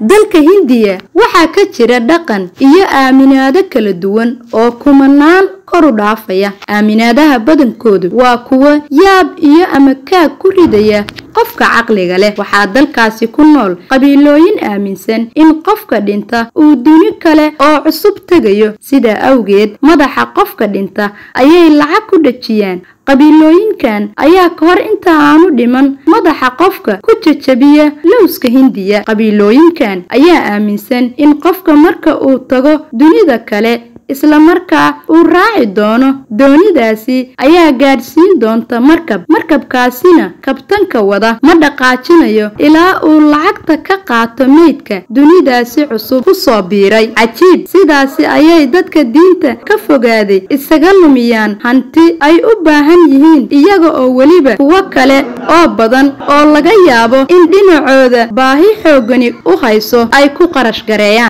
dalka hindiya waxaa ka jira dhaqan iyo aaminaado kala duwan oo kumanaan kor u dhaafaya aaminaadaha badankoodu waa kuwo yaab iyo ama kaag ku ridaya qofka caqliga leh waxaa dalkaasi ku nool qabiilooyin aaminsan in qofka dhinta uu duni kale oo cusub tegayo sidaa awgeed madaxa qofka dhinta ayay lacag ku dhajiyaan qabiilooyinkan ayaa ka hor inta aanu dhiman madaxa qofka ku jajabiya lowska hindiya qabiilooyinkan ayaa aaminsan in qofka marka uu tago dunida kale isla markaa uu raaci doono doonidaasi ayaa gaadhsiin doonta markab markabkaasina kabtanka wada ma dhaqaajinayo ilaa uu lacagta ka qaato meydka dunidaasi cusub ku soo biiray cajiib sidaasi ayay dadka diinta ka fogaaday isaga lumiyaan hanti ay u baahan yihiin iyaga oo weliba kuwo kale oo badan oo laga yaabo in dhinacooda baahi xoogani u hayso ay ku qarash gareeyaan